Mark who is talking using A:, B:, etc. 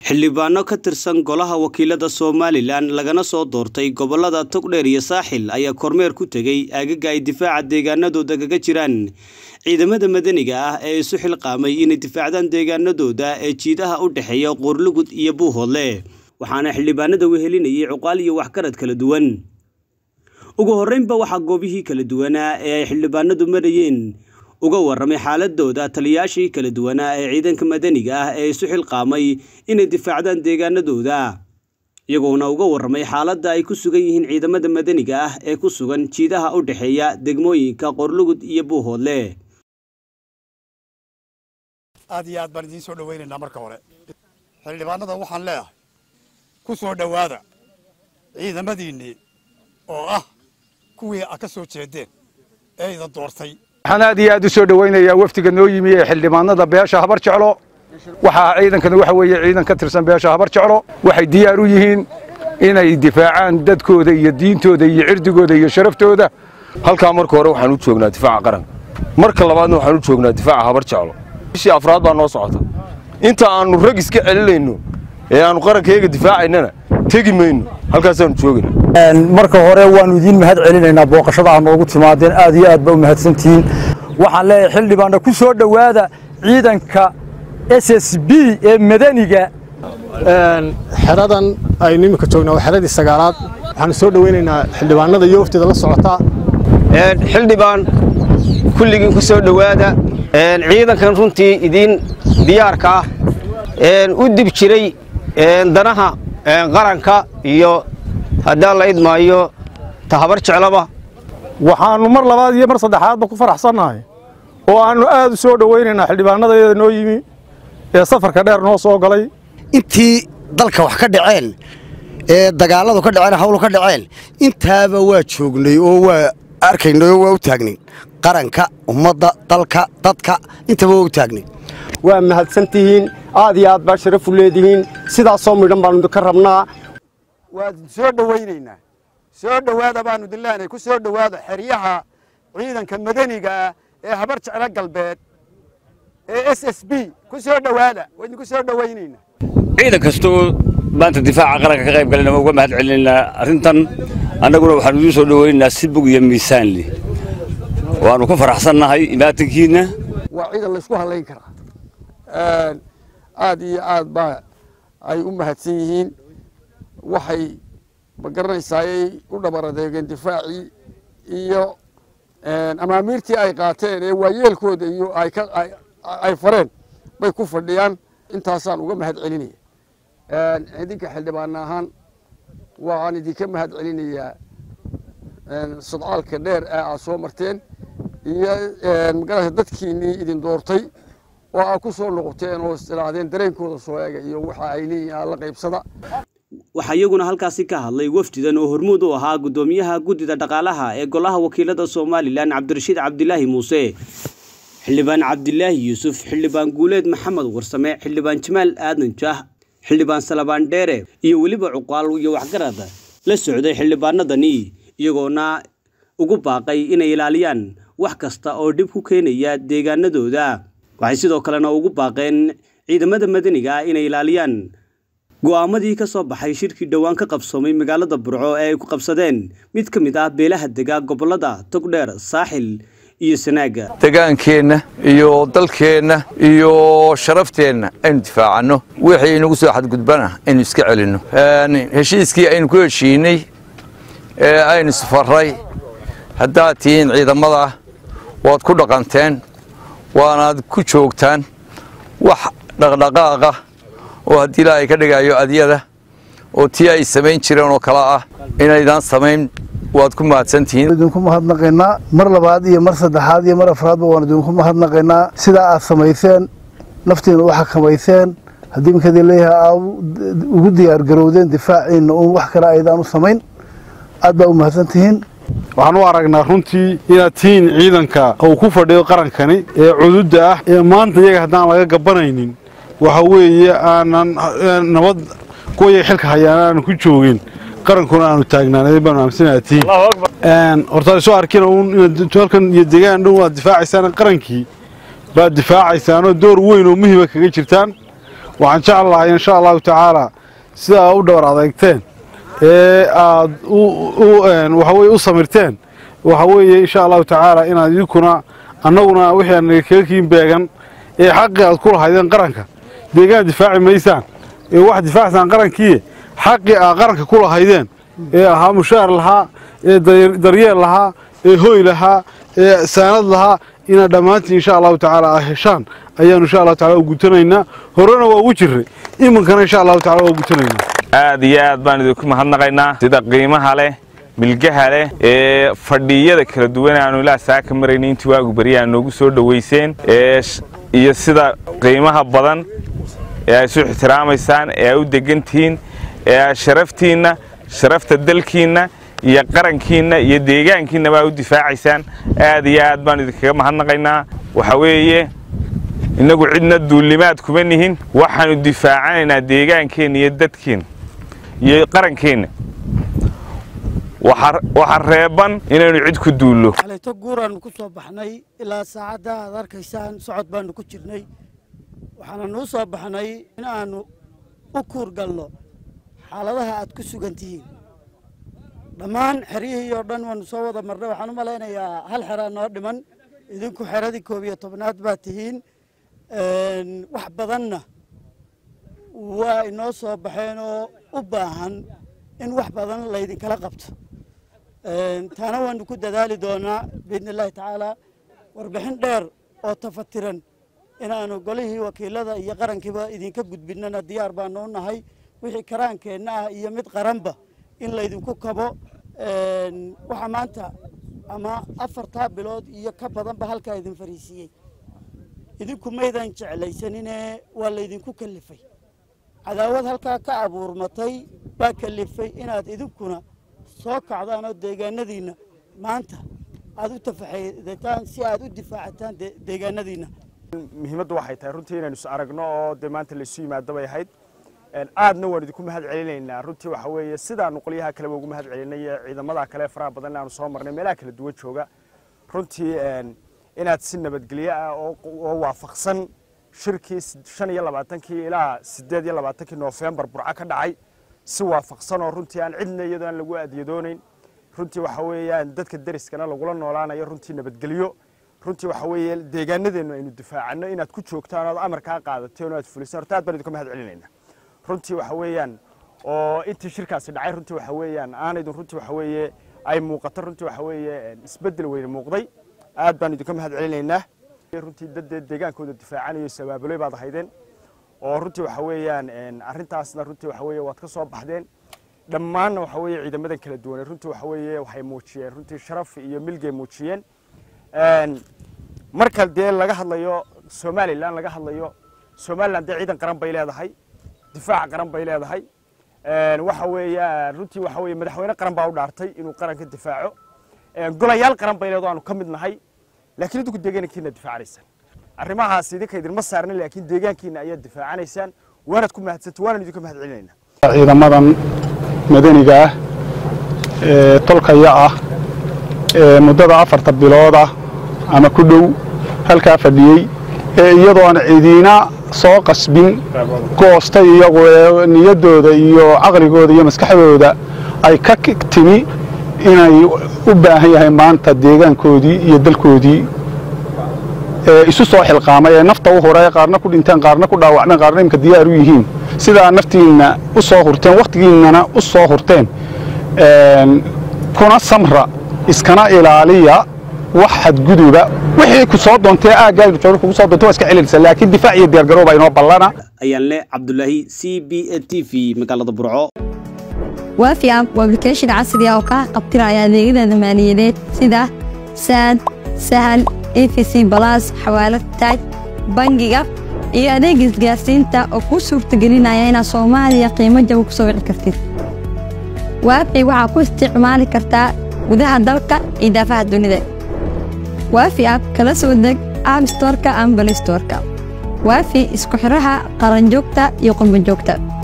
A: xildhibaano ka tirsan golaha wakiilada somalilan lagana soo doortay gobolada togdheer iyo saaxil ayaa kormeer ku tegey aagaga ay difaaca deegaanadooda kaga jiraan ciidamada madaniga ah ee isu xilqaamay inay difaacdaan deegaanadooda ee jiidaha u dhexeeya qoorlugud iyo buuhoodle waxaana xildhibaanada wehelinayay cuqaal iyo waxgarad kala duwan ugu horreynba waxaa goobihii kala duwanaa ee ay xildhibaanadu marayeen uga warramay xaaladooda taliyaashii kala duwanaa ee ciidanka madaniga ah ee isu xilqaamay inay difaacdaan deegaanadooda iyagoona uga warramay xaaladda ay ku sugan yihiin ciidamada madaniga ah ee ku sugan jiidaha u dhexeeya degmooyinka qorlugud iyo buuhoodle
B: aad iyo aad baan idiin soo dhawaynaynaa marka hore xildhibaanada waxaan leeyahay ku soo dhowaada ciidamadiinnii oo ah kuwii a ka soo jeedeen ee idan doortay
C: waxaan aad iyo aad u soo dhowaynayaa wafdiga noo yimi ee xildhibaanada beesha habar jeclo waxaa ciidankani waxa weeye ciidan ka tirsan beesha habar jeclo waxay diyaar u yihiin inay difaacaan dadkooda iyo diintooda iyo cirdigooda iyo sharaftooda
D: halkaa marka hore waxaan u joognaa difaaca qaranka marka labaadna waxaan u joognaa difaaca habar jeclo bishii afraad baa noo socota inta aannu rag iska celinayno ee aannu qarankayaga difaacaynana tegi mayno halkaasaannu joogayna
E: marka hore waannu idiin mahad celinaynaa booqashada aa noogu timaadeen aad iyo aad ba u mahadsantihiin waxaan leeyahay xildhibaanna ku soo dhowaada ciidanka s s b ee madaniga
F: xeradan aynu iminka joognaa waa xeradii sagaalaad waxaanu soo dhowaynaynaa xildhibaanada iyo wafteeda la socotaa
G: xildhibaan kulligiin ku soo dhowaada ciidankan runtii idiin diyaarka ah u dib jiray danaha qaranka iyo haddaan la idmaayo tahabar jeclaba
F: waxaannu mar labaad iyo mar saddexaadba ku faraxsannahay oo aannu aad u soo dhowaynaynaa xildhibaanadayada noo yimi ee safarka dheer noo soo galay
H: intii dalka wax ka dhaceen ee dagaalladu ka dhaceen hawlu ka dhaceen intaaba waa joognay oo waa arkaynay oo waa u taagnay qaranka ummadda dalka dadka intaba waa u taagnay
F: waa mahadsan tihiin aad iyo aad baa sharafu leedihiin sidaasoo midhan baannu idinka rabnaa
B: waad soo dhowaynaynaa soo dhowaada baannu idin leenahay ku soo dhowaada xeryaha ciidanka madaniga ah ee habar jeclo galbeed ee s s b ku soo dhowaada waa idinku soo dhowaynaynaa
I: ciidan kasta oo maanta difaaca qaranka ka qayb galayna waa uga mahad celinaynaa arrintan annaguna waxaanu idiin soo dhowaynaynaa si bug iyo miisaan leh waannu ka faraxsannahay imaatankiinna
B: waa ciidan laysku hallayn karaa aad iyo aad baa ay u mahadsan yihiin waxay ma garanaysaayay u dhabar adeegeen difaacii iyo amaamiirtii ay qaateen ee waayeelkooda iyo ay fareen bay ku fadhiyaan intaasaan uga mahad celinaya idinka xildhibaan ahaan waxaan idinka mahad celinayaa sodcaalka dheer ee aad soo marteen iyo magarata dadkiinnii idin doortay oo aad ku soo noqoteen oo istiraadeen dareenkooda soo eega iyo waxa ay leeyihiin alla qaybsada
A: waxaa iyaguna halkaasi ka hadlay wafdidan oo hormuud u ahaa guddoomiyaha guddida dhaqaalaha ee golaha wakiilada somalilan cabdirashiid cabdilaahi muuse xildhibaan cabdilaahi yuusuf xildhibaan guuleed maxamed warsame xildhibaan jamaal aadan jaah xildhibaan salabaan dheere iyo weliba cuqaal iyo waxgarad la socday xildhibaanadani iyagoona ugu baaqay inay ilaaliyaan wax kasta oo dhib ku keenaya deegaanadooda waxay sidoo kalena ugu baaqeen ciidamada madaniga ah inay ilaaliyaan go'aamadii ka soo baxay shirkii dhowaan ka qabsoomay magaalada burco ee ay ku qabsadeen mid ka mid ah beelaha dega gobolada togdheer saaxil iyo sanaaga
C: degaankeenna iyo dalkeenna iyo sharafteenna aynu difaacanno wixii inagu soo xadgudbana aynu iska celinno heshiiskii aynu ku heshiinay ee aynu isfarray haddaad tihiin ciidamada waad ku dhaqanteen waanaad ku joogtaan wax dhaqdhaqaaqa oo haddii ilaahay ka dhigayo adyada oo tii ay samayn jireen oo kale ah inaydaan samayn waad ku mahadsantihiin
E: idinku mahadnaqaynaa mar labaad iyo mar saddexaad iyo mar afraadba waan idinku mahadnaqaynaa sidaa aad samayseen naftiina u xakamayseen haddii markaad leeyahay aad ugu diyaargarowdeen difaaciinna uun wax kale aydaan u samayn aad baa u mahadsantihiin
F: waxaan u aragnaa runtii inaad tihiin ciidanka uu ku fadhiyo qarankani ee cududda ah ee maanta iyaga haddaan laga gabanaynin waxa weeye aanan nabad kuwaya xilka hayaan aanu ku joogin qarankuna aanu taagnaanay baanu aaminsanaa tihiin horta soo arkina uun inaad halkan iyo deegaan dhow aad difaacaysaan qarankii baad difaacaysaanoo door weyn oo muhiima kaga jirtaan waxaan jecel lahay insha allahu tacaala sida aad u dhowr adeegteen ee aad waxaweye u samirteen waxa weeye insha allahu tacaala inaad idinkuna annaguna wixii aan kaga kiin beegan ee xaqii aad ku lahaydeen qaranka deegaan difaaci maysaan ee wax difaacsaan qarankii xaqii aad qaranka ku lahaydeen ee ahaa mushaar lahaa ee daryeel lahaa ee hoy lahaa ee saanad lahaa inaad dhammaantiin insha allahu tacaala aa heshaan ayaanu insha allahu tacala u gutanaynaa horena waa ugu jirray iminkana insha allahu tacala waa gutanaynaa
J: aad iyo aad baan idinku mahadnaqaynaa sida qiimaha leh milgaha leh ee fadhiyada kala duwan aanu ilaa saaka marayna intii waagu beriya aad noogu soo dhowayseen iyo sida qiimaha badan ee ay isu ixtiraamaysaan ee ay u degantihiin ee aad sharaftiinna sharafta dalkiinna iyo qarankiinna iyo deegaankiinna baa u difaacaysaan aad iyo aad baan idinkaga mahadnaqaynaa waxa weeye innagu cidna duullimaad kuma nihin waxaanu difaacanaynaa deegaankeenna iyo dadkeenna iyo qarankeenna waxa reeban inaynu cid ku duullo
K: xalayto guuraannu ku soo baxnay ilaa saacadda aad arkaysaan socod baannu ku jirnay waxaana nuu soo baxnay in aannu u kuurgalno xaaladaha aad ku sugan tihiin dhammaan xeryihii oo dhan waannu soo wada marnay waxaan u malaynayaa hal xeraa noo dhiman idinku xeradii koob iyo tobnaad baa tihiin wax badanna waa inoo soo baxeen oo u baahan in wax badan laydinkala qabto taana waanu ku dadaali doonaa biidni illaahi tacaala warbixin dheer oo tafatiran inaanu golihii wakiilada iyo qarankiiba idinka gudbinnana diyaar baanu u nahay wixii karaankeenna ah iyo mid qaranba in laydinku kabo waxaa maanta ama afartaa bilood iyo ka badanba halkaa idin fariisiiyey idinku maydan jeclaysanine waa laydinku kalifay cadaawad halkaa ka abuurmatay baa kalifay inaad idinkuna soo kacdaan oo deegaanadiinna maanta aad u tafaxaydataan si aad u difaacataan deegaanadiinna
L: muhiimaddu waxay tahay runtii inaynu is aragno oo dee maanta laysu yimaado bay ahayd aadna waan idinku mahad celinaynaa runtii waxa weeye sidaanu qolyaha kaleba ugu mahad celinay ee ciidamada kale faraha badan aanu soo marnay meelaha kala duwan jooga runtii inaad si nabadgelyo ah oo waafaqsan shirkii shan iyo labaatankii ilaa siddeed iyo labaatankii noofembar burco ka dhacay si waafaqsan oo runtii aan cidna iyadoo aan lagu adyadoonayn runtii waxa weeyaan dadka deriskana lagula noolaanayo runtii nabadgelyo runtii waxa weeye deegaanadeennu aynu difaacanno inaad ku joogtaan ood amarkaa qaadateen oo aad fulisaan horta aad baan idinka mahad celinaynaa runtii waxa weeyaan oo intii shirkaasi dhacay runtii waxa weeyaan aanaydun runtii waxa weeye ay muuqato runtii waxa weeye isbeddel weyne muuqday aad baan idinka mahad celinaynaa runtii dadee deegaankooda difaacanayo sabaabuley baad ahaydeen oo runtii waxa weeyaan arrintaasna runtii waxa weeye waad ka soo baxdeen dhammaanna waxa weeye ciidamadan kala duwanay runtii waxa weeye waxay muujiyeen runtii sharaf iyo milgay muujiyeen marka dee laga hadlayo somalilan laga hadlayo somalilan dee ciidan qaran bay leedahay difaac qaran bay leedahay waxa weeye runtii waxa weeye madaxweyne qaran baa u dhaartay inuu qaranka difaaco golayaal qaran bay leedo aanu ka mid nahay laakiin idinku deegaankiina difaacanaysaan arrimahaas idinka idinma saarna laakiin deegaankiina ayaad difaacanaysaan waanaad ku mahadsanta waanaan idinka mahad celinaynaa
M: ciidamadan madaniga ah ee tolkaya ah ee muddada afarta bilooda ama ku dhow halkaa fadhiyey ee iyadoo aan cidiina soo qasbin goostay iyagu ee niyaddooda iyo caqligooda iyo maskaxdooda ay ka timi inay u baahan yahay maanta deegaankoodii iyo dalkoodii ee isu soo xilqaamay ee nafta u huray qaarna ku dhinteen qaarna ku dhaawacmeen qaarna imka diyaar u yihiin sidaa naftiinna u soo hurteen wakhtigiinnana u soo hurteen kuna samra iskana ilaaliya wax xadguduba wixii ku soo doontee aaggaadu jooga kugu soo doonta waa iska celinaysa laakiin difaac iyo diyaargarooba inoo ballana
A: ayaan leh cabdulaahi c b a t v magaalada burco
N: waafi app waa application casri ah oo kaa qabtiraya adeegyada maaliyadeed sida saad sahal efc balas xawaalad taaj bangiga iyo adeeg isgaarsiinta oo kuu suurtagelinaya inaad soomaaliya qiimo jaba ku soo wici kartid waafi waxaa ku isticmaali kartaa gudaha dalka iyo daafaha dunida waafi app kala soo deg app storka ama balistorka waafi isku xidhaha qaranjoogta iyo qurbanjoogta